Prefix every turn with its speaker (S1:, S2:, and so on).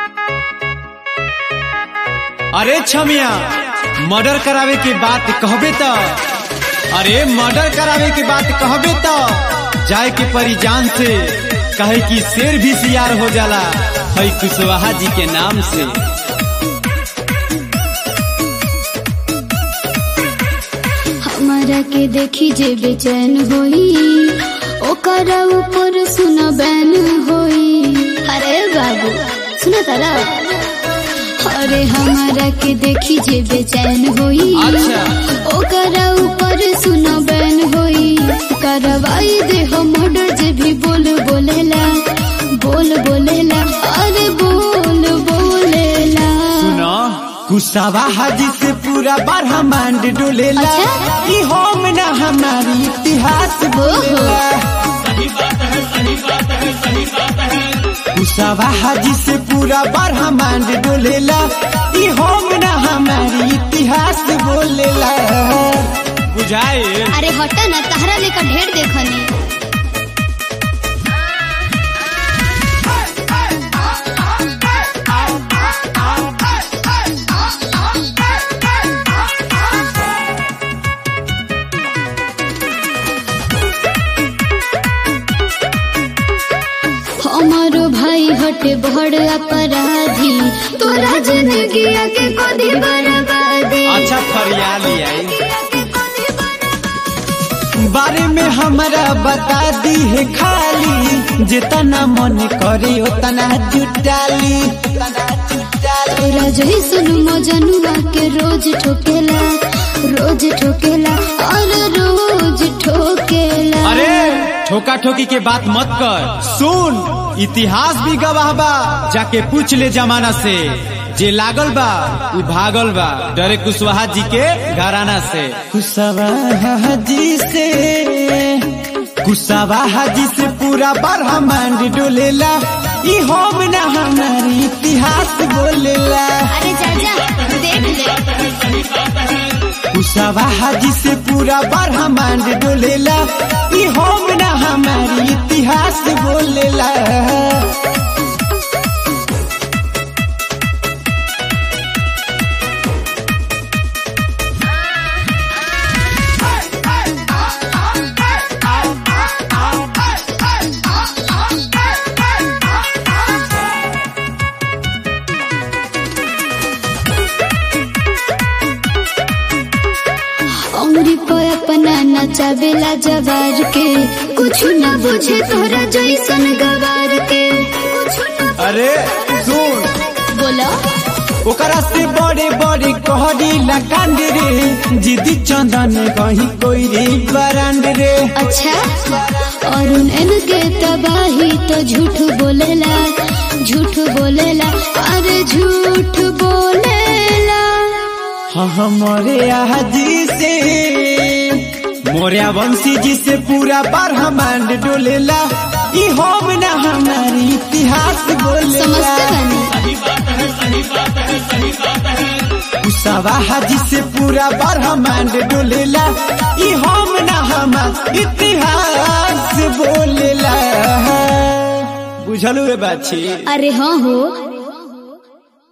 S1: अरे छमिया मर्डर करावे के बात कहबे त अरे मर्डर करावे के बात कहबे त जाए के परी जान से कहे कि शेर भी सियार हो जाला है कुशवाहा जी के नाम से
S2: हमारा के देखी जे बेचैन होई ओकर ऊपर सुन बैन होई अरे बाबू सुना तारा अरे हमारा के देखी जे बेचैन होई
S1: अच्छा।
S2: ओकर ऊपर सुन बैन होई करवाई दे हम मर्डर जे भी बोल बोलेला बोल बोलेला अरे बोल बोलेला
S1: सुनो कुशवाहा जी से पूरा ब्रह्मांड डोलेला
S2: अच्छा?
S1: ई होम ना हमारी इतिहास बोलेला कुशवाहा जी से पूरा ब्रह्मांड डोलेला ई होम ना हमारी इतिहास बोलेला बुझाए
S2: अरे हटा ना तहरा लेकर ढेर देखनी हमारो भाई हटे बड़ अपराधी तोरा जिंदगी के कोदी बर्बादी
S1: अच्छा फरियाली आई बारे में हमरा बता दी है खाली जितना मन करे उतना जुटाली
S2: तोरा जैसन मजनुआ के रोज ठोकेला रोज ठोकेला और रोज ठोकेला
S1: अरे ठोका ठोकी के बात मत कर सुन इतिहास भी गवाह बा जाके पूछ ले जमाना से जे लागल बा उ भागल बा डरे कुशवाहा जी के घराना से कुशवाहा जी से कुशवाहा जी से पूरा ब्रह्मांड डोलेला ई होम ना हमारी इतिहास बोलेला
S2: अरे चाचा देख ले
S1: कुशवाहा जी से पूरा ब्रह्मांड डोलेला ई होम ना हमारी इतिहास बोलेला
S2: उंगली पे अपना नचावेला जवार के कुछ न बुझे तोरा जैसन गवार के कुछ न
S1: अरे सुन
S2: बोला
S1: ओकरा से बड़े बड़े कहरी लगांड रे जिदी चंदन कहीं कोई रे बरांड रे
S2: अच्छा और इनके तबाही तो झूठ बोलेला झूठ बोलेला अरे झूठ बोलेला
S1: हमारे आजी से मोरिया वंशी जी से पूरा ब्रह्मांड डोलेला ई होम ना हमारी इतिहास बोलेला
S2: समझते बनी
S1: कुशवाहा जी से पूरा ब्रह्मांड डोलेला ई होम ना हमार इतिहास बोलेला बुझलू रे बाछी
S2: अरे हाँ हो